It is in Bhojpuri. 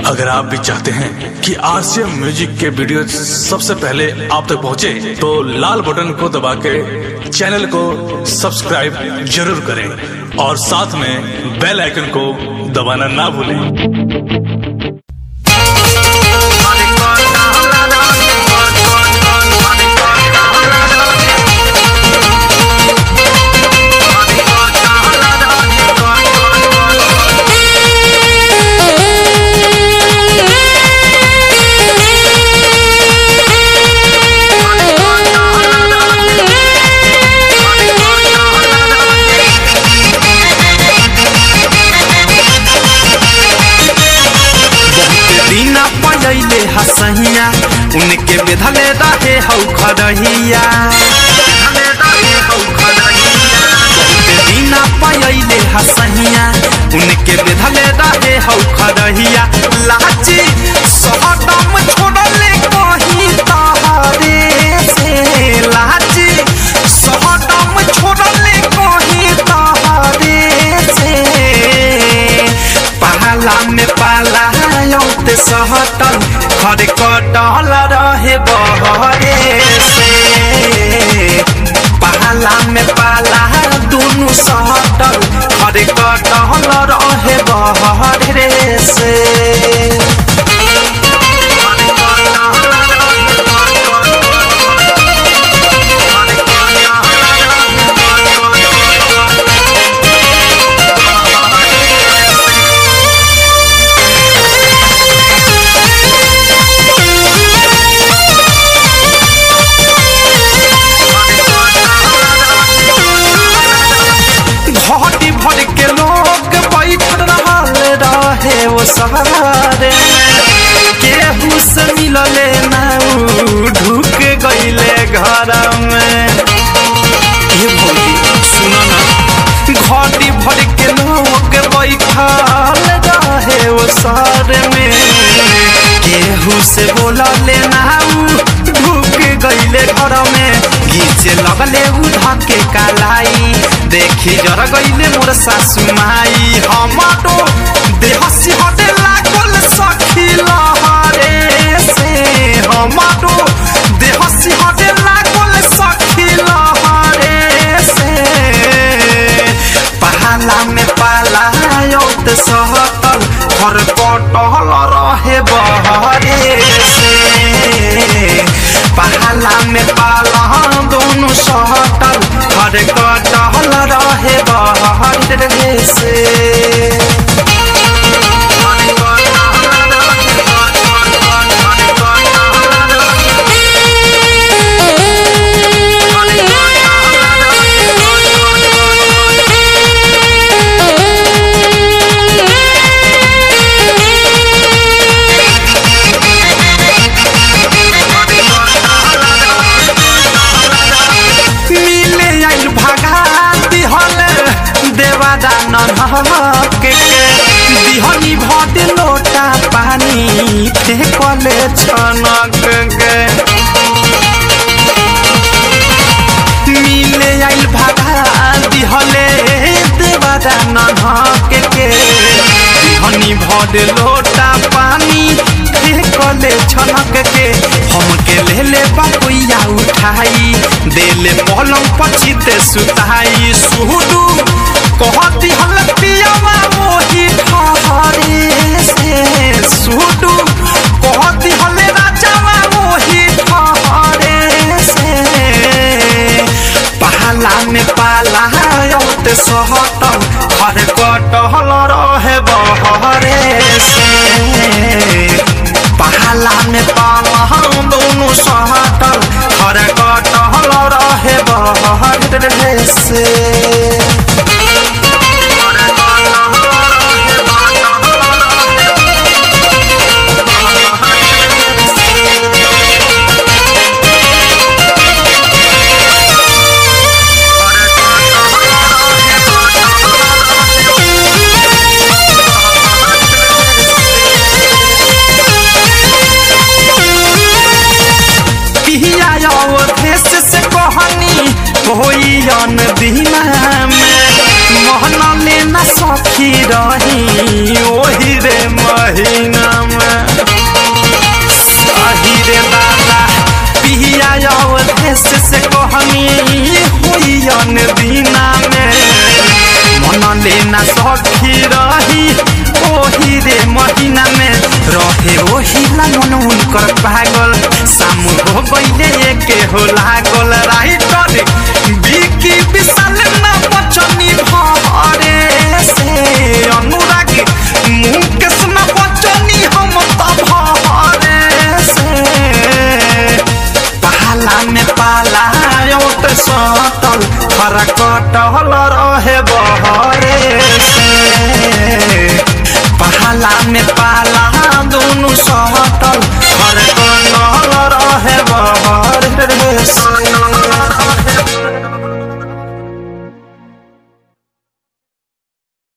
अगर आप भी चाहते हैं कि आरसीएम म्यूजिक के वीडियो सबसे पहले आप तक पहुंचे, तो लाल बटन को दबा के चैनल को सब्सक्राइब जरूर करें और साथ में बेल आइकन को दबाना ना भूलें दीना पजैले हसहिया उनके बेधले रहे हौ खरहिया दीना पजैले हसहिया उनके बेधले रहे हौ खरहिया लाची सहदम छोड़ले कहीं तहरे से लाची सहदम छोड़ले कहीं तहरे से पहला में पाला औते सहतल खरे कटल रहे बहरे से पहला में पाला दुनु सहतल खरे कटल रहे बहरे से घाटी भर के लोग बैठल रहल रहे वो सहारे केहू से मिलले ना उ ढुक गईले घर में हे भौजी सुनो ना घाटी भर के लोग बैठल रहे वो शहर में केहू से बोलले ना उ ढुक गईले घर में घीचे लगले उ धके कालाई देखी जर गईले मोर सासु माई हमारो देह सिहटे लागल सखी लहरे से हमारो देह सिहटे लागल सखी लहरे से पहाला में पाला औत सहतल घर कटल रहे बहरे से पहाला में पाला दोनों सहतल घर कटल रहे बहरे से मिले आइल भगा दिहल देवादा नन्हक के दिहनी भद लोटा पानी फेंकले छनक के मिले आइल भगा दिहले देवादा नन्हक के दिहनी भद लोटा पानी फेंकले छनक के हमके ले ले बपुया उठाई देले पलंग पछिते सुताई सुहुडू कहती हलतियावा मोही ठहरे से सुहुडू कहती हले राजावा मोही ठहरे से पहला में पाला औते सहतल घर कटहल रहे बहरे से पहला में पाला दोनों सहतल घर कटहल रहे बहरे से राजेश से कहनी हुई अन दीना में मन लेना सखी रही ओही रे महीना में रहे ओही लगन उनकर पागल सामू हो गईले एके हो लागल राइटर बिकी विशाल ना बचनी भरे से अनुराग मुकेश ना बचनी हम त भरे से पाला में पाला ओट सटल खरा कटल रहे बहरे से पाला में